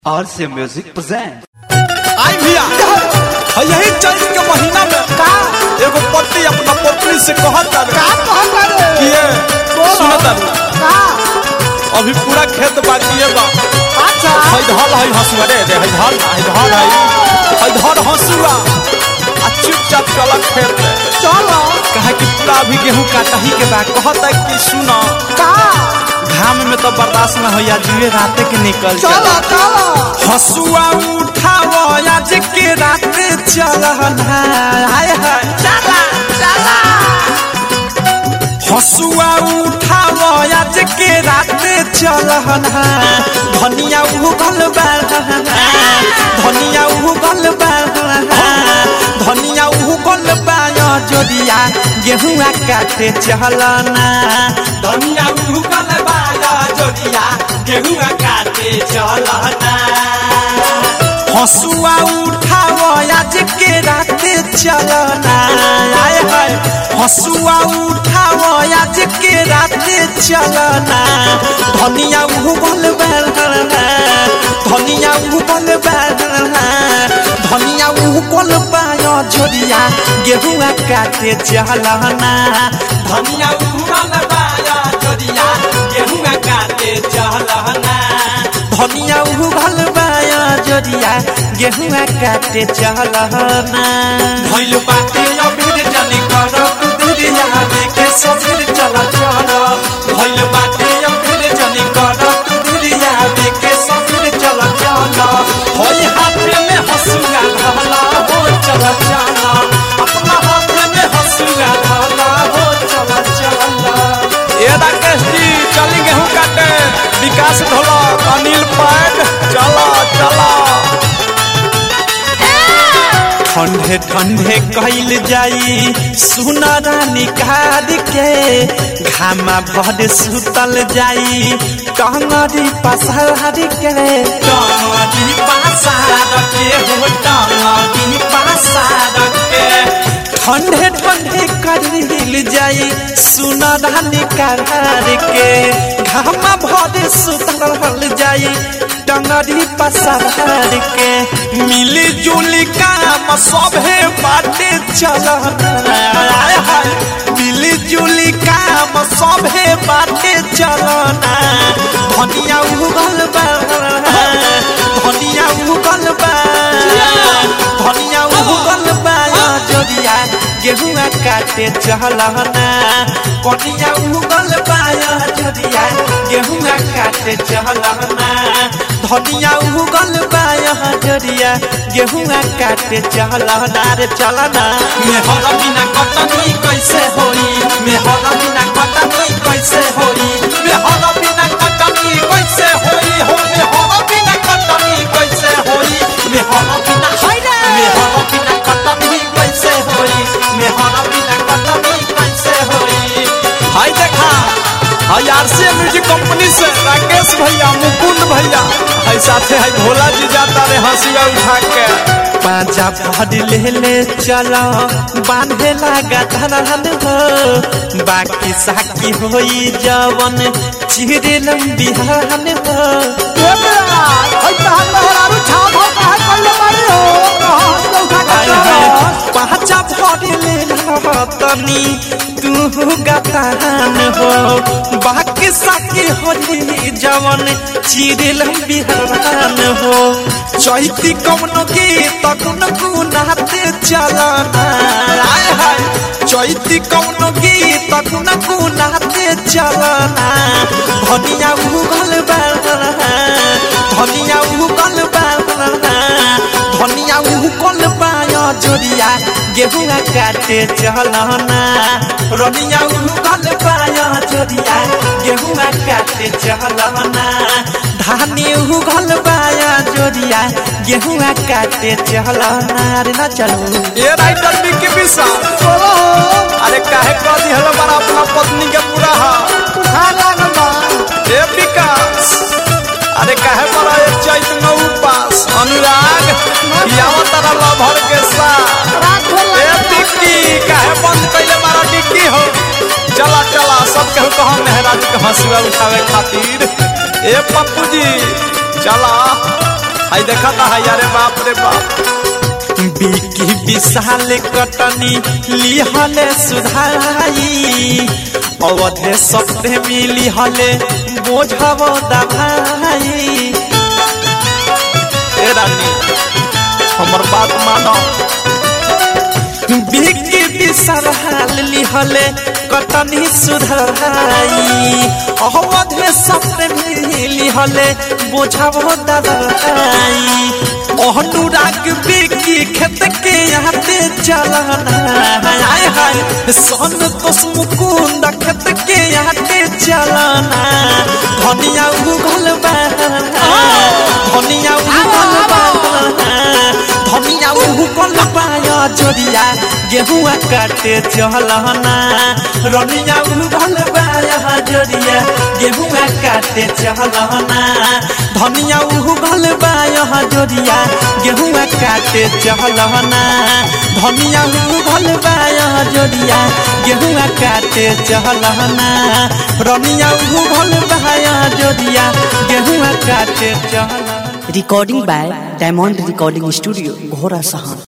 और से music present आई भैया और यही चैत के महीना में का एगो पति अपना पत्नी से कहत का तारे कहत रे कि ये बोलो। सुनत तारे का अभी पूरा खेत बाकी है बा अच्छा हई धल हई हसुआ रे रे हई धल हई धल हई हई धल हसुआ आ चुपचाप चला खेत में चलो कहे कि पूरा अभी गेहूं काटा ही के बा कहत है कि सुनो का घाम में तो बर्दाश्त न होया जुए राते के निकल चलो चलो हसुआ उठाओ आज के रात चलन हाय हाय चला चला हसुआ उठाओ आज के रात चलन धनिया उगल बा धनिया उगल बा धनिया उगल बा जोड़िया गेहुआ काटे चलना धनिया उगल बा जोड़िया गेहुआ काटे चलना हसुआ उठाओ आज के रात चलना आय हाय हसुआ उठाओ आज के रात चलना धनिया उगल बलना धनिया उगल बलना धनिया उगल पायो जोड़िया गेहुआ काटे चलना धनिया उगल पायो जोड़िया गेहुआ काटे चलना धनिया उगल बाया जोड़िया गेहुआ काटे चलना भइल बाटे अबीर जनी कर कुदरिया देखे सबीर चल चल भइल बाटे अबीर जनी कर कुदरिया देखे सबीर चल चल होई हाथ में हसुआ धला हो चल चल अपना हाथ में हसुआ धला हो चल चल ए राकेश जी चली गेहूं काटे विकास ढोलक अनिल पैड चला चला ठंडे ठंडे कैल जाई सुना रानी कार के घामा भर सुतल जाई टंगरी पसार के टंगरी पसार के हो टंगरी पसार के ठंडे ठंडे करिल जाई सुना रानी कार के घामा भर सुतल जाई टंगरी पसार के मिली जुली काम सभे बाटे चलना आय हाय मिली जुली काम सभे बाटे चलना धनिया उगल बा धनिया उगल बा धनिया उगल बा जोड़िया गेहुआ काटे चलना कनिया उगल बा जोड़िया गेहुआ काटे चलना धनिया उगल बा जोड़िया गेहुआ काटे चलना रे चलना मेहर बिना कटनी कैसे होई मेहर बिना कटनी कैसे होई मेहर बिना कटनी कैसे होई हो मेहर बिना कटनी कैसे होई मेहर बिना मेहर बिना कटनी कैसे होई मेहर बिना कटनी कैसे होई हाय देखा हाय आरसी म्यूजिक कंपनी से राकेश भैया मुकुंद भैया हाय साथे हाय भोला जी जाता रे हंसिया उठा के पांचा भर ले ले चलो बांधे लगा धरहन हो बाकी साकी होई जवन चिरे लंबी हन हो ए बेरा हई तहन लहरारू छाव हो काहे कइले बारी हो रहस के उठा के हाय चलो हाय पांचा भर ले तनी तू गतान हो बाकी साकी होई जवन चिरे लंबी हन हो चैती कौनो गीत गुन गुनाते चलना आय हाय चैती कौनो गीत गुन गुनाते चलना धनिया उगल बा धनिया उगल बा धनिया उगल बा जोड़िया गेहुआ काटे चलना रनिया उगल बा जोड़िया गेहुआ काटे चलना धानी उगल बाया जोड़िया गेहुआ काटे चलना रे ना चलो ए राइटर विकी विशाल बोलो अरे काहे कह दिहल बड़ा अपना पत्नी के पूरा हा उठा लागल बा ए विकास अरे काहे बड़ा एक चैत में उपास अनुराग यावा तारा लभर के साथ रात हो ए टिक्की काहे बंद कैले मारा टिक्की हो चला चला सब केहू कहा मेहराज के हंसुआ उठावे खातिर ए पप्पू जी चला है देखा था अरे बाप रे बाप बिकी विशाल कटनी लिहले सुधाई अवधे सप्ते मिली हले बोझब दभाई ए रानी हमर बात मानो बिकी विशाल लिहले कटनी सुधाई अवधे सप्ते मिली हले बोझब दभाई अनुराग बिकी खेत के आते चलना हाय हाय सन तोस मुकुंद खेत के आते चलना धनिया उगल बा धनिया उगल बा धनिया उगल पाया जोड़िया गेहुआ काटे चलना रनिया उगल पाया जोड़िया गेहुआ काटे चलना धनिया उगल पाया जोड़िया गेहुआ काटे चलना धनिया उगल पाया जोड़िया गेहुआ काटे चलना रनिया उगल पाया जोड़िया गेहुआ काटे चलना recording by Diamond Recording Studio, Ghora Sahan.